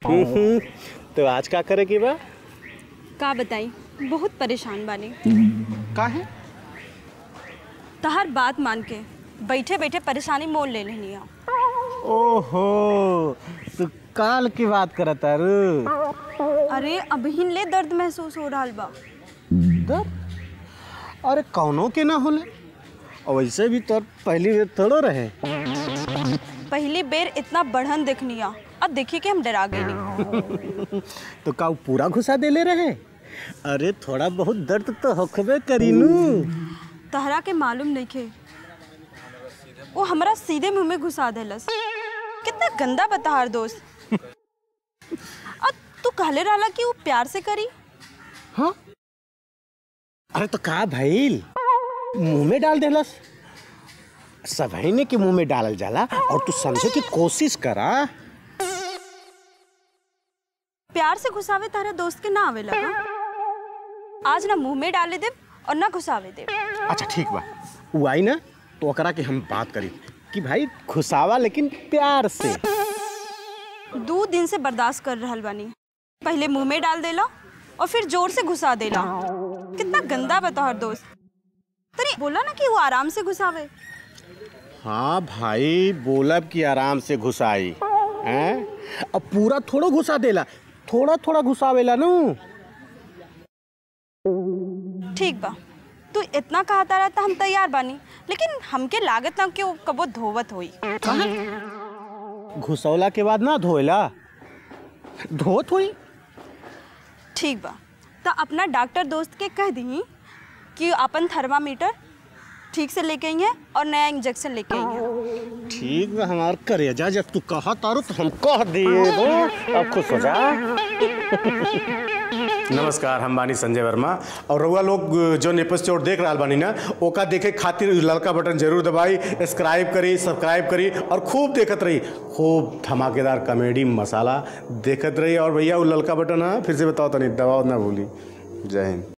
हम्म, तो आज का करे की बा का बताई बहुत परेशान बानी का है तहार बात मान के बैठे बैठे परेशानी मोल ले लेनी है ओहो तू काल की बात करत तारू अरे अभी ले दर्द महसूस हो रहा बा दर्द अरे कौनो के ना होले और वैसे भी तो पहली बेर थोड़ो रहे पहली बेर इतना बढ़न देखनी है अब देखी कि हम डरा गए तो का ऊ पूरा घुसा देले रहे अरे थोड़ा बहुत दर्द तो होखबे करीनू तहरा के मालूम नहीं खे वो हमरा सीधे मुंह में घुसा देलस कितना गंदा बताहार दोस्त अब तू कहले रहला कि वो प्यार से करी हाँ अरे तो का भइल मुंह में डाल देलस सभी ने के मुंह में डालल जाला और तू समझे की कोशिश करा प्यार से घुसावे तारा दोस्त के ना आवेला का? आज ना मुंह में डाले दे और ना घुसावे दे अच्छा ठीक बा ऊ आई ना तो ओकरा के हम बात करी कि भाई खुशावा लेकिन प्यार से दो दिन से बर्दाश्त कर रहल बानी पहले मुंह में डाल देला और फिर जोर से घुसा देला कितना गंदा बताहर दोस्त तनी बोला ना कि वो आराम से घुसावे हाँ भाई बोलब कि आराम से घुसाई हैं अब पूरा थोड़ा घुसा देला थोड़ा थोड़ा घुसावेला नू ठीक बा तू इतना कहता रहता हम तैयार बानी लेकिन हमके लागत ना कि वो कबो धोवत होई घुसौला के बाद ना धोएला धोत हुई ठीक बा तो अपना डॉक्टर दोस्त के कह दी कि अपन थर्मामीटर ठीक से लेके आई है और नया इंजेक्शन लेके आई है ठीक बा हमार करेजा जब तू कहा तारो तो हम कह दिए दो अब खुश हो जा नमस्कार हम बानी संजय वर्मा और रउआ लोग जो एपिसोड देख रहा बानी ना ओका देखे खातिर ललका बटन जरूर दबाई सब्सक्राइब करी सब्सक्राइब करी और खूब देखत रही खूब धमाकेदार कॉमेडी मसाला देखत रही और भैया वो ललका बटन है फिर से बताओ तनी दबाओ ना भूली जय हिंद